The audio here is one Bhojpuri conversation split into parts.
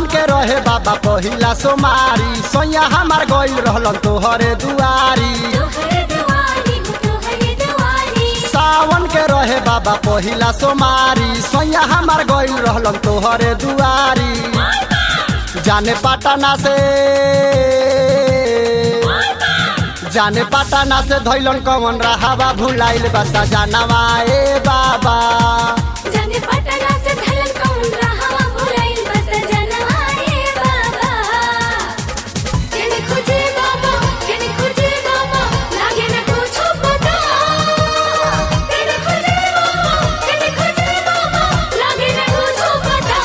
के रहे बाबा पहिला सोमारी सोया हमार गइल रहलन तोहरे दुआरी तोहरे दुआरी हो तोहरे दुआरी सावन के रहे बाबा पहिला सोमारी सोया हमार गइल रहलन तोहरे दुआरी जाने पटना से जाने पटना से धैलन कवन रहावा भुलाइल बसा जानवा ए बाबा जाने पटना से धलन कौन रहा भुलाइल बस जनवाए बाबा केने खोजे बाबा केने खोजे बाबा लागे न कुछ पता केने खोजे बाबा केने खोजे बाबा लागे न कुछ पता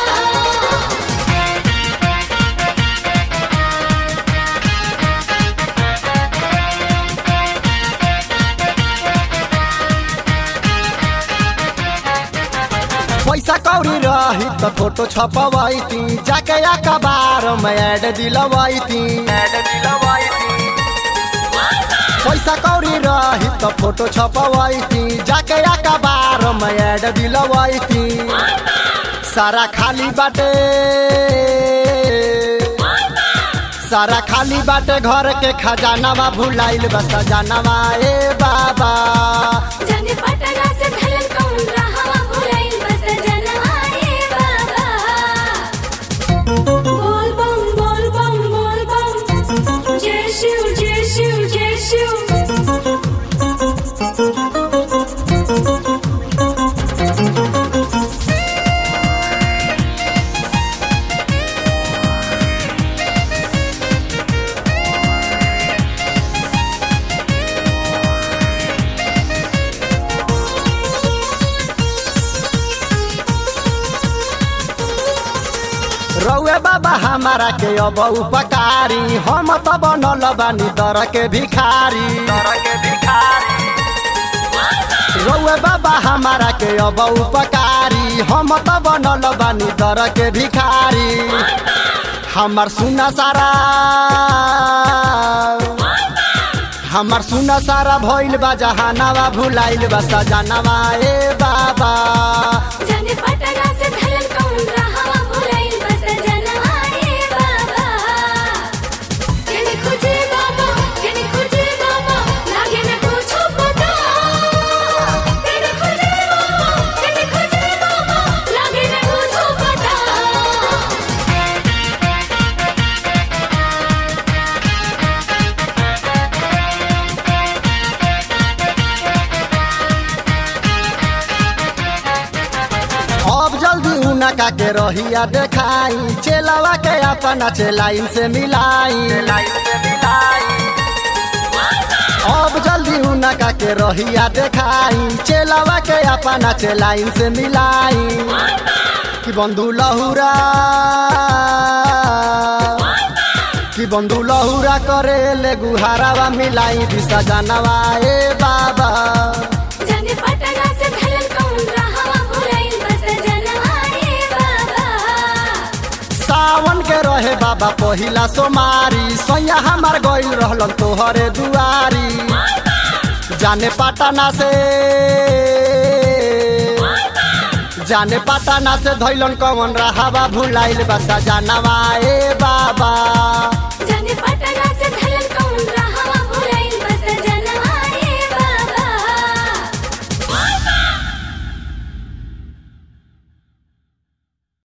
पैसा कौड़ी रही तो फोटो छपवैती जाके अखबार में ऐड दिलवैती पैसा कौड़ी रही तो फोटो छपवैती जाके अखबार में ऐड दिलवैती सारा खाली बाटे सारा खाली बाटे घर के खजानावा भुलाइल बस जानवा ए बाबा जाने पटना से धलन कौन रहा भुलाइल बस जनवाए बाबा बोल बम बोल बम बोल बम जय शिव जय शिव जय शिव रउए बाबा हमारा के अब उपकारी हम त बनल बानी दर के भिखारी रउए बाबा हमारा के अब उपकारी हम त बनल बानी दर के भिखारी हमार सुना सारा हमार सुना सारा भइल बा जहानावा भुलाइल बा सजानावा ए बाबा जाने पटना से धलन कौन रहा भुलाइल बस जनवाए बाबा केने खोजे बाबा केने खोजे बाबा लागे न कुछ पता केने खोजे बाबा केने खोजे बाबा लागे न कुछ पता अब जल्दी उनका के रहिया देखाई चेलावा के अपना चेलाइन से मिलाई अब जल्दी उनका के रहिया देखाई चेलावा के अपना चेलाइन से मिलाई कि बंधु लहुरा कि बंधु लहुरा करे ले गुहारावा मिलाई दिशा जानवा ए बाबा जाने पटना से धलन कौन रहा भुलाइल बस जनवाए बाबा सावन के रहे बाबा पहिला सोमारी सैया हमार गइल रहलन तोहरे दुआरी जाने पटना से जाने पटना से धैलन कवन रहावा भुलाइल बसा जानवा ए बाबा